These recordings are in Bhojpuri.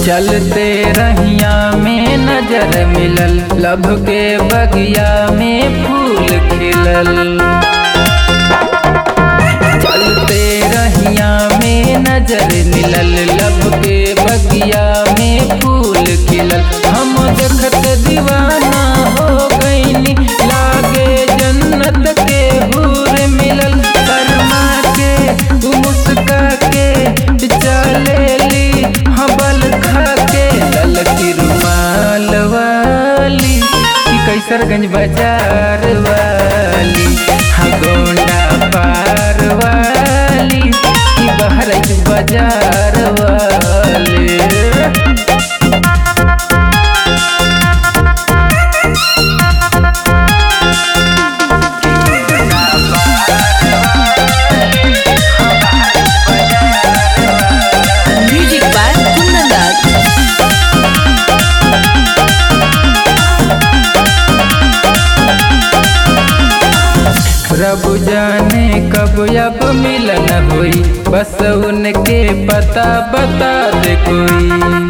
चलते रहिया में नजर मिलल लब के बगिया में फूल खिलल चलते रहिया में नजर मिलल लब के बगिया में फूल खिलल हम देखत दीवाना हो गईनी लागे जन्नत के हूर मिलल शर्मा के उ मुस्का के चलेली हबल खा के ललकी रुमाल वाली कि कैसरगंज बाजार वाली हाँ गोंडा पार वाली कि बहराइच बाजार वाली Music by Kundan Das. रब जाने कब अब मिलन हुई बस उनके पता बता दे कोई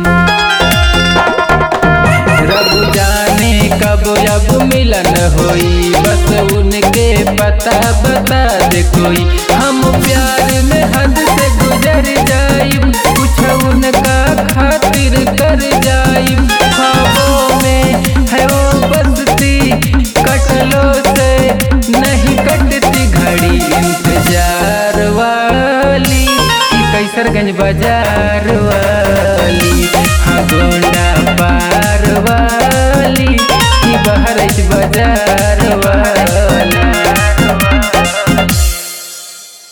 रब जाने कब अब मिलन हुई बस उनके पता बता दे कोई हम प्यार में हद से गुजर जाइब कुछ उनका खातिर कर जाइब ख्वाबों में है वो बसती कटलो से नहीं कटती घड़ी इंतजार वाली कि कैसरगंज बाजार वाली हाँ गोंडा पार वाली कि बहरच बाजार वाली